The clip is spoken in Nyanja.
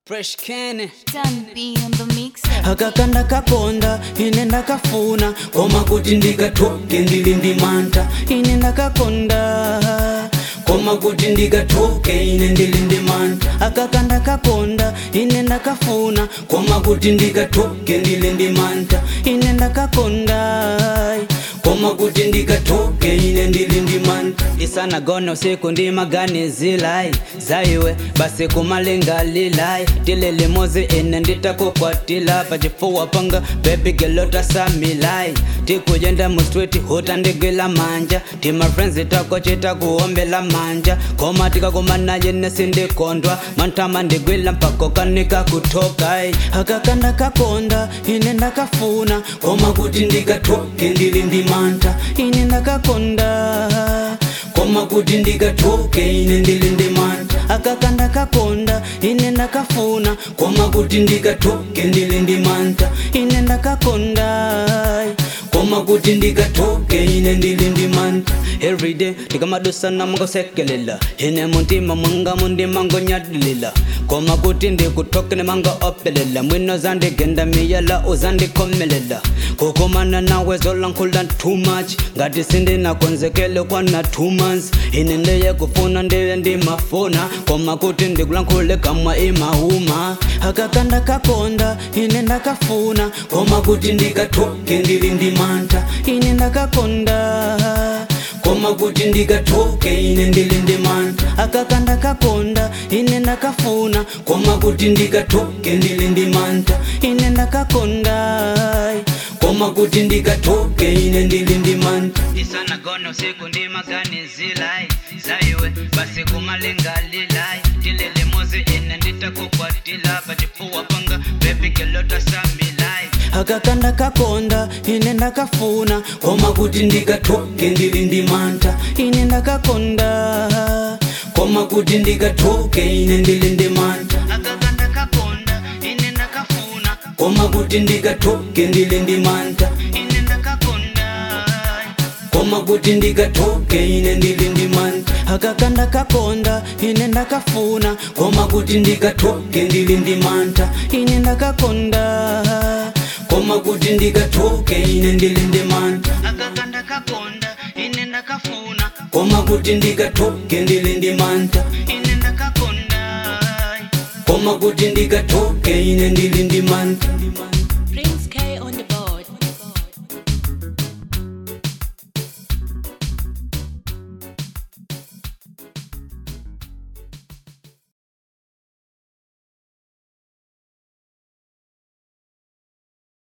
Fresh Ken Done B on the mixer. akakanda kakonda ine ndakafuna koma kuti ndikathoke ndili ndi mantha ine ndakakonda koma kuti ndikathoke ine ndili ndi mantha akakanda kakonda ine ndakafuna koma kuti ndikathoke ndili ndi mantha ine ndakakonda koma kuti ndikathoke ine ndili ndi mantha isanagona usiku ndimaganizilai zaiwe basi kumalingalilai tilili mozi ine nditakukwatila pachifuwa panga bebi gelotasamilai tikuyenda mustwiti hutandigila manja tima friends tako chitakuombela manja koma tikakumanaye nesindikondwa mantama ndigwila mpako kanika kutokai akakanda kakonda ine ndakafuna koma kuti ndikathoke ndili ndi mantha ine ndakakonda koma kuti ndikathoke ine ndili ndi mantha akakanda kakonda ine ndakafuna koma kuti ndikathoke ndili ndi mantha ine ndakakonda koma kuti ndikathoke ine ndili ndi mantha everyday ndikamadusana mungosekelela ine muntima mwanga mundima ngonyadilila koma kuti ndikuthoke nemanga opelela mwino zandigenda miyala uzandikhomelela kukumana nawe zolankhula too much ngati sindinakonzekele kwana two months ine ndeye kufuna ndiye ndimafuna koma kuti ndikulankhule kamwa imahuma akakanda kakonda ine ndakafuna koma kuti ndikathoke ndili ndi mantha ine ndakakonda koma kuti ndikathoke ine ndili ndi mantha akakanda kakonda ine ndakafuna koma kuti ndikathoke ndili ndi mantha ine ndakakonda koma kuti ndikathoke ine ndili ndi mantha isanagona usiku ndimaganizilai zaiwe basi kumalingalilai tilili mozi ine nditakukwatila pachifuwa panga bebi gelotasamilai akakanda kakonda ine ndakafuna koma kuti ndikathoke ndili ndi mantha ine ndakakonda koma kuti ndikathoke ine ndili ndi mantha akakanda kakonda ine ndakafuna koma kuti ndikathoke ndili ndi mantha ine ndakakonda koma kuti ndikathoke ine ndili ndi mantha akakanda kakonda ine ndakafuna koma kuti ndikathoke ndili ndi mantha ine ndakakonda koma kuti ndikathoke ine ndili ndi mantha akakanda kakonda ine ndakafuna koma kuti ndikathoke ndili ndi mantha ine ndakakonda koma kuti ndikathoke ine ndili ndi mantha